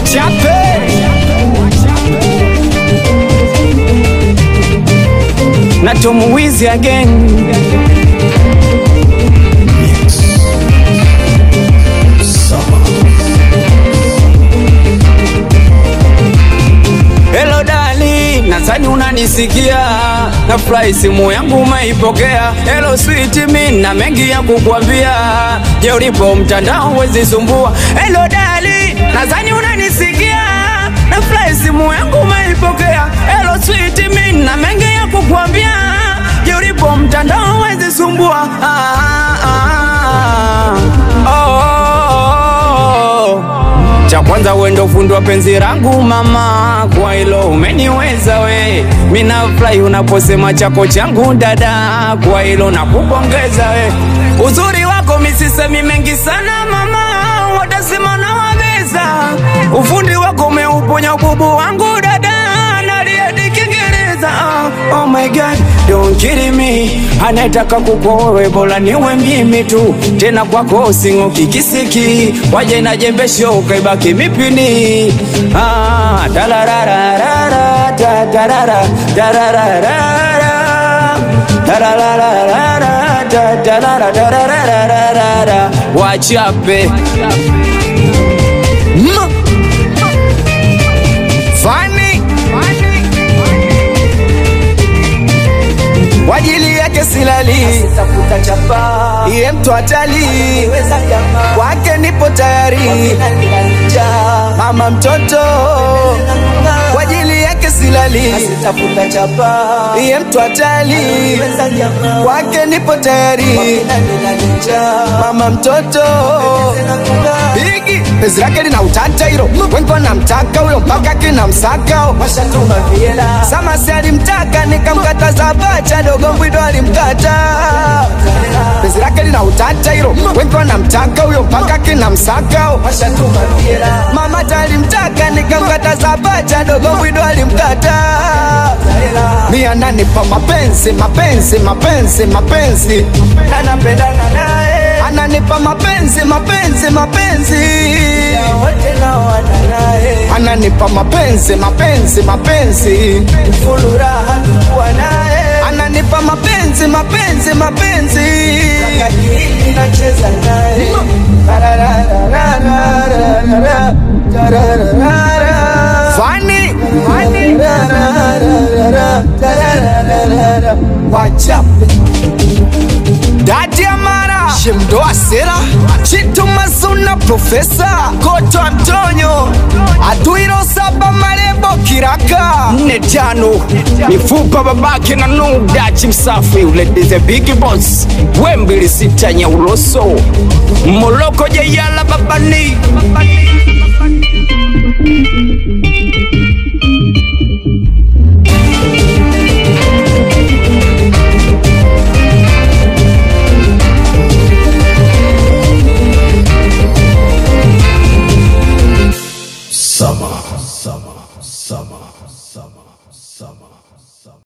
wachape na tomuwizi again Hello dali, nadhani unanisikia, nafurahi simu yangu umeipokea. Hello sweet, mi na mengi ya kukwambia, je, ulipo mtandao wezi sumbua. Hello dali, nadhani unanisikia, nafurahi simu yangu umeipokea. Hello sweet, mi na mengi ya kukwambia, je, ulipo mtandao wezi sumbua. Ah, ah, ah. Oh, oh, oh. Cha kwanza wendo fundi wa penzi langu mama, kwa hilo umeniweza we. Mina furahi unaposema chako changu dada, kwa hilo nakupongeza we. Uzuri wako misisemi mengi sana mama, watasema nawabeza. Ufundi wako umeuponya ububu wangu dada, naliadi Kiingereza. Ah, Oh my God, don't kill me. Anataka kukowe bora niwe mimi tu, tena kwako sing'oki kisiki, waje na jembe shoka ibaki mipini. Ah, tararararara, ta- tarara, tarararara, tarararara, ta- tarara, tarararara. Wachape Ma- Fani kwa ajili yake silali, tafuta chapa iye mtu hatali weza jamaa kwake nipo tayari, nalija mama mtoto kwa ajili yake silali, tafuta chapa iye mtu hatali weza jamaa kwake nipo tayari, nalija mama mtoto Bigi penzi lake lina utata hilo, wengi wanamtaka huyo mpaka kina msaka washatuma viela Samasi alimtaka nikamkataza, bacha dogo mbwido alimkata. Penzi lake lina utata hilo, wengi wanamtaka huyo mpaka kina msaka. washatuma viela Mama talimtaka nikamkataza, bacha dogo mbwido alimkata. Mi ananipa mapenzi mapenzi mapenzi mapenzi, anapendana naye ananipa mapenzi mapenzi mapenzi, wote na wana naye ananipa mapenzi mapenzi mapenzi, fulu raha tukuwa naye ananipa mapenzi mapenzi mapenzi. kajili nacheza naye Fani wachape Dadi Amara Shemdoa Sera Chitu Mazuna Profesa Koto Antonio Aduiro Saba Marebo Kiraka Nne tano Mifupa babake na Nudachi Msafi Uledi the big boss Wembili sita Nyauloso Moloko Jeyala Babani